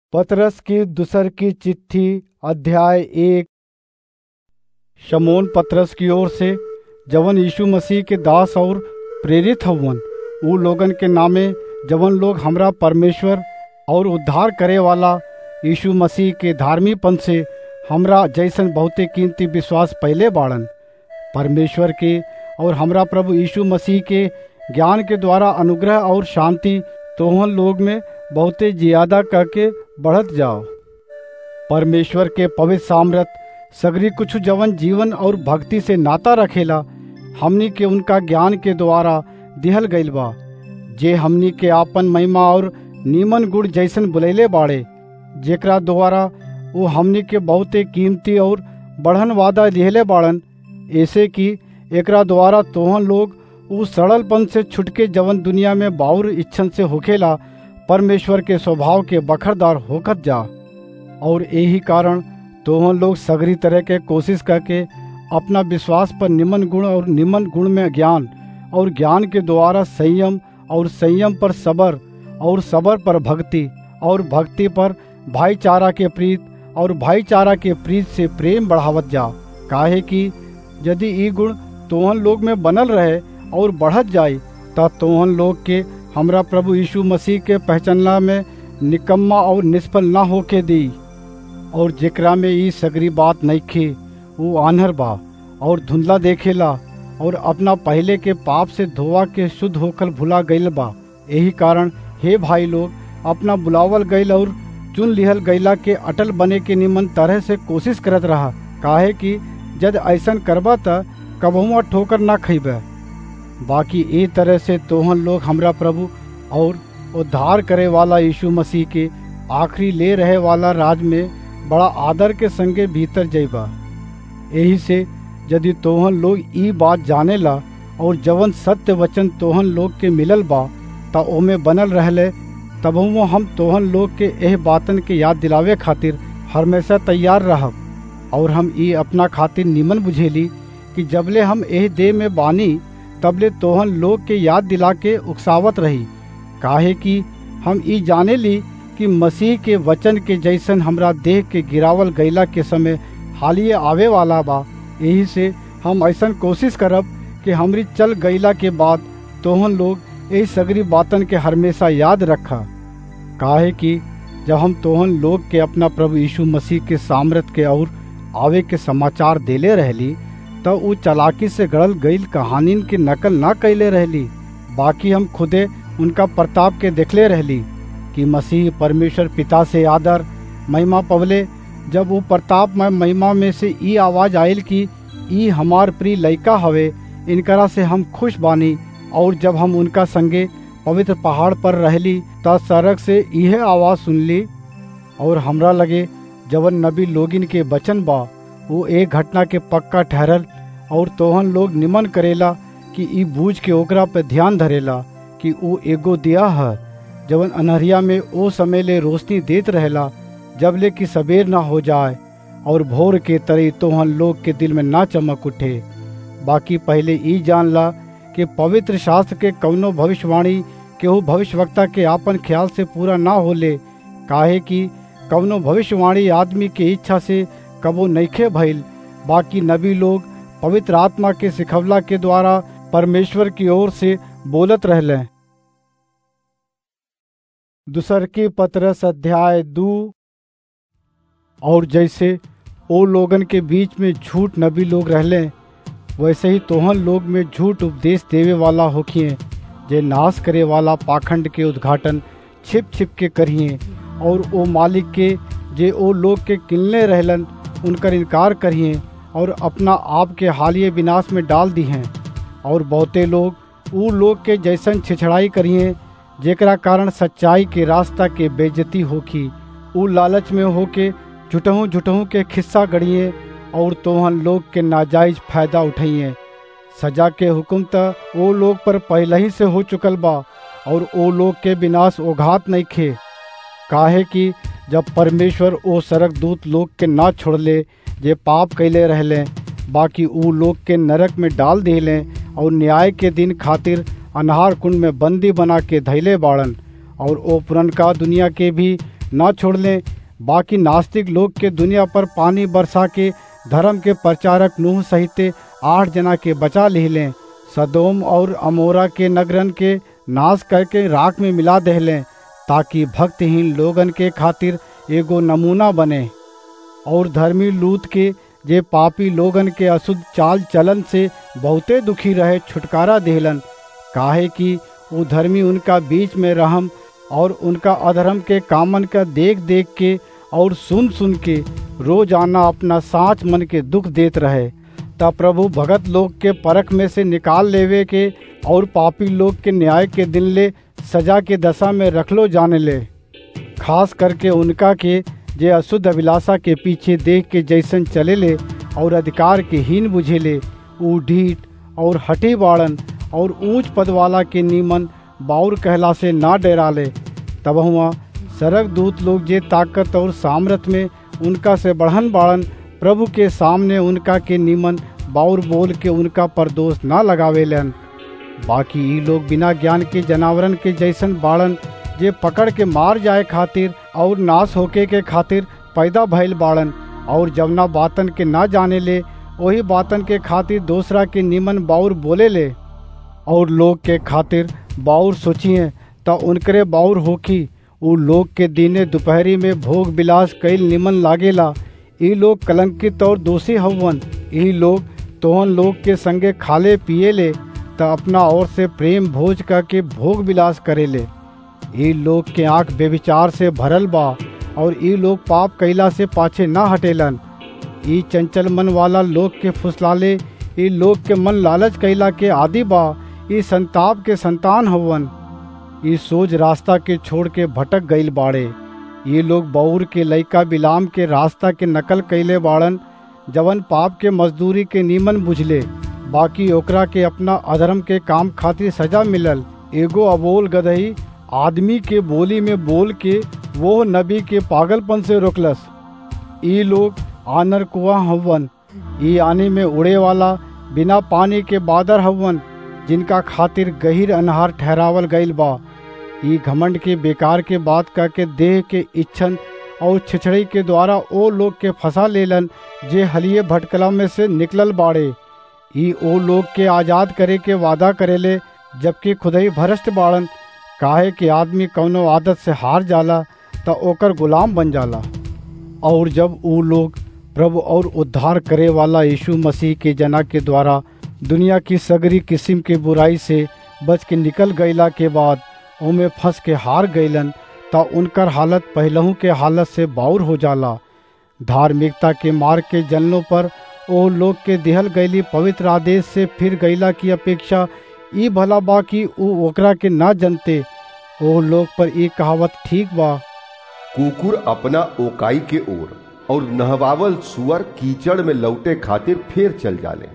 पतरस की दूसर की चिट्ठी अध्याय एक शमोन पतरस की ओर से जवन यीशु मसीह के दास और प्रेरित हवन उ लोगन के नामे जवन लोग हमरा परमेश्वर और उद्धार करे वाला यीशु मसीह के धार्मीपन से हमरा जैसन बहुते कीमती विश्वास पहले बाड़न परमेश्वर के और हमरा प्रभु यीशु मसीह के ज्ञान के द्वारा अनुग्रह और शांति तोहन लोग में बहुते ज्यादा करके बढ़त जाओ परमेश्वर के पवित्र सामर्थ सगरी कुछ जवन जीवन और भक्ति से नाता रखेला हमनी के उनका ज्ञान के द्वारा दिहल गईल बा जे हमनी के आपन महिमा और नीमन गुण जैसन बुलैले बाड़े जेकरा द्वारा वो हमनी के बहुते कीमती और बढ़न वादा लिहले बाड़न ऐसे कि एकरा द्वारा तोहन लोग उ सड़लपन से छुटके जवन दुनिया में बाउर इच्छन से होखेला परमेश्वर के स्वभाव के बखरदार होकर जा और यही कारण तोहन लोग सगरी तरह के कोशिश करके अपना विश्वास पर निमन गुण और निमन गुण में ज्ञान और ज्ञान के द्वारा संयम और संयम पर सबर और सबर पर भक्ति और भक्ति पर भाईचारा के प्रीत और भाईचारा के प्रीत से प्रेम बढ़ावत जा काहे कि यदि ई गुण तोहन लोग में बनल रहे और बढ़त जाए तब तोहन लोग के हमरा प्रभु यीशु मसीह के पहचानला में निकम्मा और निष्फल ना होके दी और जेकरा में ई सगरी बात नहीं खे वो आन्हर बा और धुंधला देखेला और अपना पहले के पाप से धोवा के शुद्ध होकर भुला गईल बा यही कारण हे भाई लोग अपना बुलावल गईल और चुन लिहल गईला के अटल बने के निमन तरह से कोशिश करत रहा काहे कि जद ऐसन करबा त कबहुआ ठोकर ना खइबे बाकी ए तरह से तोहन लोग हमरा प्रभु और उद्धार करे वाला यीशु मसीह के आखिरी ले रहे वाला राज में बड़ा आदर के संगे भीतर जइबा यही से यदि तोहन लोग ई बात जाने ला और जवन सत्य वचन तोहन लोग के मिलल बा त ओमे बनल रहले तबहुओ हम तोहन लोग के एह बातन के याद दिलावे खातिर हमेशा तैयार रहब और हम ई अपना खातिर निमन बुझेली कि जबले हम एह देह में बानी तबले तोहन लोग के याद दिला के उकसावत रही काहे कि हम ई जाने ली कि मसीह के वचन के जैसन हमरा देह के गिरावल गैला के समय हालिए आवे वाला बा यही से हम ऐसा कोशिश करब कि हमरी चल गईला के बाद तोहन लोग यही सगरी बातन के हमेशा याद रखा काहे कि जब हम तोहन लोग के अपना प्रभु यीशु मसीह के सामर्थ के और आवे के समाचार देले रहली तो उ चलाकी से गड़ल गईल कहानीन के नकल ना कैले रहली बाकी हम खुदे उनका प्रताप के देखले रहली कि मसीह परमेश्वर पिता से आदर महिमा पवले जब वो प्रताप में महिमा में से ई आवाज आयल कि ई हमार प्रिय लइका हवे इनकरा से हम खुश बानी और जब हम उनका संगे पवित्र पहाड़ पर रहली त सड़क से यह आवाज सुनली और हमरा लगे जवन नबी लोगिन के बचन बा वो एक घटना के पक्का ठहरल और तोहन लोग निमन करेला कि ई बूझ के ओकरा पे ध्यान धरेला कि वो एगो दिया है जवन अनहरिया में ओ समय ले रोशनी देत रहेला जब ले कि सबेर ना हो जाए और भोर के तरह तोहन लोग के दिल में ना चमक उठे बाकी पहले ई जान ला कि पवित्र शास्त्र के कवनो भविष्यवाणी केहू भविष्यवक्ता के आपन ख्याल से पूरा ना होले काहे कि कवनो भविष्यवाणी आदमी के इच्छा से कबो नईखे भइल बाकी नबी लोग पवित्र आत्मा के सिखवला के द्वारा परमेश्वर की ओर से बोलत रहले दूसर की पत्रस अध्याय दू और जैसे ओ लोगन के बीच में झूठ नबी लोग रहले वैसे ही तोहन लोग में झूठ उपदेश देवे वाला होखिए जे नाश करे वाला पाखंड के उद्घाटन छिप छिप के करिए और ओ मालिक के जे ओ लोग के किलने रहलन उनकर इनकार करिए और अपना आप के हालिए विनाश में डाल दी हैं और बहुते लोग ऊ लोग के जैसन छिछड़ाई करिए जेकरा कारण सच्चाई के रास्ता के बेजती होखी ऊ लालच में होके झुटहू झुटहू के खिस्सा गढ़िए और तोहन लोग के नाजायज फायदा उठाइए सजा के हुक्म त ओ लोग पर पहले ही से हो चुकल बा और ओ लोग के विनाश ओघात नहीं खे काहे कि जब परमेश्वर ओ सरक दूत लोग के ना छोड़ले जे पाप कैले रहले बाकी ऊ लोग के नरक में डाल दिले और न्याय के दिन खातिर अनहार कुंड में बंदी बना के धैले बाड़न और ओ पुरनका दुनिया के भी न छोड़ले बाकी नास्तिक लोग के दुनिया पर पानी बरसा के धर्म के प्रचारक नूह सहित आठ जना के बचा लिहलें सदोम और अमोरा के नगरन के नाश करके राख में मिला दहलें ताकि भक्तहीन लोगन के खातिर एगो नमूना बने और धर्मी लूत के जे पापी लोगन के अशुद्ध चाल चलन से बहुते दुखी रहे छुटकारा देहलन काहे कि वो धर्मी उनका बीच में रहम और उनका अधर्म के कामन का देख देख के और सुन सुन के रोजाना अपना साँच मन के दुख देत रहे तब प्रभु भगत लोग के परख में से निकाल लेवे के और पापी लोग के न्याय के दिन ले सजा के दशा में रखलो जाने ले खास करके उनका के जे अशुद्ध अभिलाषा के पीछे देख के जैसन चले ले और अधिकार के हीन बुझे ले ऊ ढीठ और हटे बाड़न और ऊंच पद वाला के नीमन बाउर कहला से ना डरा ले तब हुआ सरक दूत लोग जे ताकत और सामर्थ में उनका से बढ़न बाड़न प्रभु के सामने उनका के नीमन बाउर बोल के उनका पर दोष ना लगावेलन बाकी ई लोग बिना ज्ञान के जनावरन के जैसन बाड़न जे पकड़ के मार जाए खातिर और नाश होके के खातिर पैदा भइल बाड़न और जवना बातन के ना जाने ले वही बातन के खातिर दूसरा के निमन बाउर बोले ले और लोग के खातिर बाउर सोचिए त उनकरे बाउर होखी उ लोग के दिने दोपहरी में भोग विलास कईल निमन लागेला ई लोग कलंकित और दोषी हवन ई लोग तोहन लोग के संगे खाले पिए ले त अपना ओर से प्रेम भोज करके भोग विलास करे ले ई लोग के आंख बेविचार से भरल बा और ई लोग पाप कैला से पाछे ना हटेलन ई चंचल मन वाला लोग के फुसलाले ई लोग के मन लालच कैला के आदि बा ई संताप के संतान हवन ई सोच रास्ता के छोड़ के भटक गईल बाड़े ये लोग बौर के लइका बिलाम के रास्ता के नकल कैले बाड़न जवन पाप के मजदूरी के नीमन बुझले बाकी ओकरा के अपना अधर्म के काम खातिर सजा मिलल एगो अबोल गदही आदमी के बोली में बोल के वो नबी के पागलपन से रोकलस ई लोग आनर कुआ हवन ई आने में उड़े वाला बिना पानी के बादर हवन जिनका खातिर गहिर अनहार ठहरावल गईल बा ई घमंड के बेकार के बात करके देह के इच्छन और छिछड़ी के द्वारा ओ लोग के फंसा लेलन जे हलिये भटकला में से निकलल बाड़े ई ओ लोग के आजाद करे के वादा करेले जबकि खुदही भ्रष्ट बाड़न काहे कि आदमी कौनो आदत से हार जाला त ओकर गुलाम बन जाला और जब ऊ लोग प्रभु और उद्धार करे वाला यीशु मसीह के जना के द्वारा दुनिया की सगरी किस्म के बुराई से बच के निकल गईला के बाद ओमे फंस के हार गईलन त उनकर हालत पहलहू के हालत से बाउर हो जाला धार्मिकता के मार्ग के जलनों पर ओ लोग के दिहल गईली पवित्र आदेश से फिर गईला की अपेक्षा ई भला बा कि ऊ ओकरा के ना जनते ओ लोग पर ई कहावत ठीक बा कुकुर अपना ओकाई के ओर और नहवावल सुअर कीचड़ में लौटे खातिर फिर चल जाले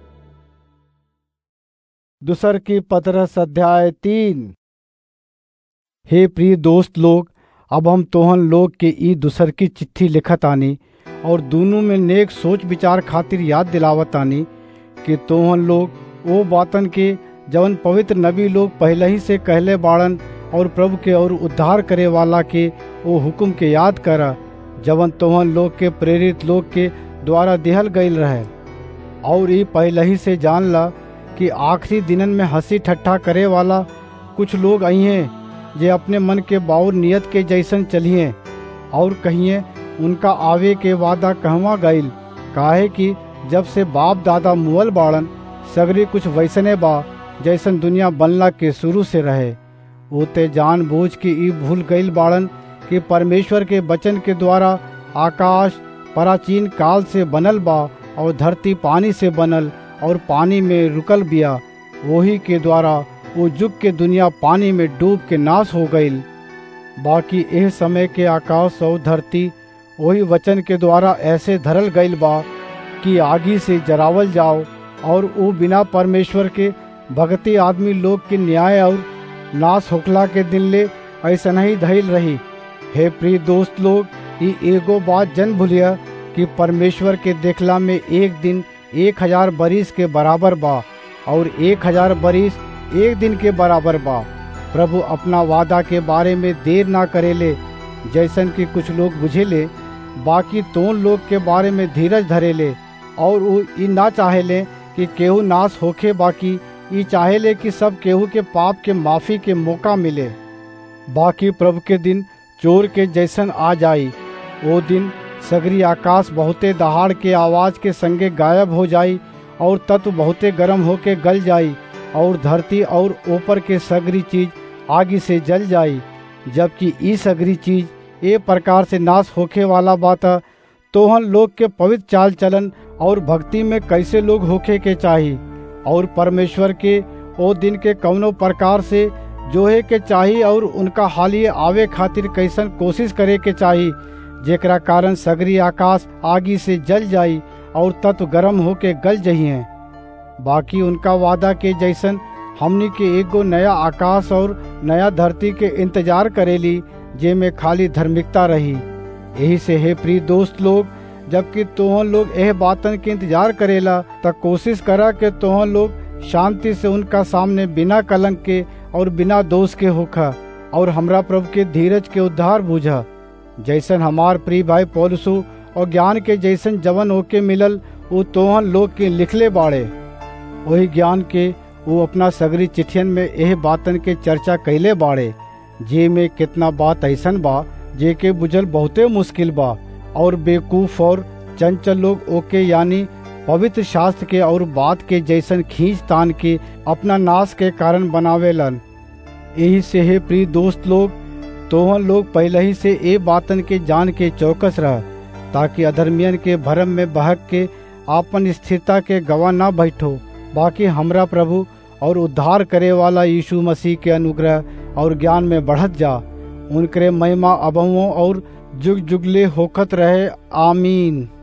दूसर की पतरस अध्याय तीन हे प्रिय दोस्त लोग अब हम तोहन लोग के ई दूसर की चिट्ठी लिखत आनी और दोनों में नेक सोच विचार खातिर याद दिलावत आनी कि तोहन लोग ओ बातन के जवन पवित्र नबी लोग पहले ही से कहले बाड़न और प्रभु के और उद्धार करे वाला के ओ हुक्म के याद करा जवन तोहन लोग के प्रेरित लोग के द्वारा दिहल गईल रहे और ई पहले ही से जान ला कि आखिरी दिनन में हंसी ठट्ठा करे वाला कुछ लोग आई हैं जे अपने मन के बाउर नियत के जैसन चलिए और कहिए उनका आवे के वादा कहवा गईल काहे कि जब से बाप दादा मुअल बाड़न सगरी कुछ वैसने बा जैसन दुनिया बनला के शुरू से रहे ओते जान बूझ के ई भूल गईल बाड़न कि परमेश्वर के वचन के द्वारा आकाश प्राचीन काल से बनल बा और धरती पानी से बनल और पानी में रुकल बिया वही के द्वारा वो जुग के दुनिया पानी में डूब के नाश हो गईल बाकी एह समय के आकाश और धरती वही वचन के द्वारा ऐसे धरल गईल बा कि आगी से जरावल जाओ और वो बिना परमेश्वर के भगती आदमी लोग के न्याय और नाश होखला के दिन ले ऐसा नहीं धैल रही हे प्रिय दोस्त लोग ई एगो बात जन भूलिया कि परमेश्वर के देखला में एक दिन एक हजार बरिस के बराबर बा और एक हजार बरिस एक दिन के बराबर बा प्रभु अपना वादा के बारे में देर ना करेले जैसन कि कुछ लोग बुझेले बाकी तोन लोग के बारे में धीरज धरेले और वो ई ना चाहेले कि केहू नाश होखे बाकी ई चाहेले कि सब केहू के पाप के माफी के मौका मिले बाकी प्रभु के दिन चोर के जैसन आ जाई वो दिन सगरी आकाश बहुते दहाड़ के आवाज के संगे गायब हो जाई और तत्व बहुते गर्म होके गल जाई और धरती और ऊपर के सगरी चीज आगी से जल जाई जबकि ई सगरी चीज ए प्रकार से नाश होखे वाला बात तोहन लोग के पवित्र चाल चलन और भक्ति में कैसे लोग होखे के चाही और परमेश्वर के ओ दिन के कौनो प्रकार से जोहे के चाही और उनका हालिए आवे खातिर कैसन कोशिश करे के चाही जेकरा कारण सगरी आकाश आगी से जल जाई और तत्व गर्म होके गल जही बाकी उनका वादा के जैसन हमनी के एगो नया आकाश और नया धरती के इंतजार करेली जे में खाली धार्मिकता रही यही से हे प्रिय दोस्त लोग जबकि तोहन लोग यह बातन के इंतजार करेला त कोशिश करा के तोहन लोग शांति से उनका सामने बिना कलंक के और बिना दोष के होखा और हमरा प्रभु के धीरज के उद्धार बूझा जैसन हमार प्रिय भाई पौलसु और ज्ञान के जैसन जवन होके मिलल वो तोहन लोग के लिखले बाड़े वही ज्ञान के वो अपना सगरी चिट्ठियन में यह बातन के चर्चा कैले बाड़े जे में कितना बात ऐसन बा जे के बुझल बहुते मुश्किल बा और बेकूफ और चंचल लोग ओके यानी पवित्र शास्त्र के और बात के जैसन खींच तान के अपना नाश के कारण बनावेलन यही से हे प्रिय दोस्त लोग तोहन लोग पहले ही से ए बातन के जान के चौकस रह ताकि अधर्मियन के भरम में बहक के आपन स्थिरता के गवाह ना बैठो बाकी हमरा प्रभु और उद्धार करे वाला यीशु मसीह के अनुग्रह और ज्ञान में बढ़त जा उनकरे महिमा अबहुओं और जुग जुगले होखत रहे आमीन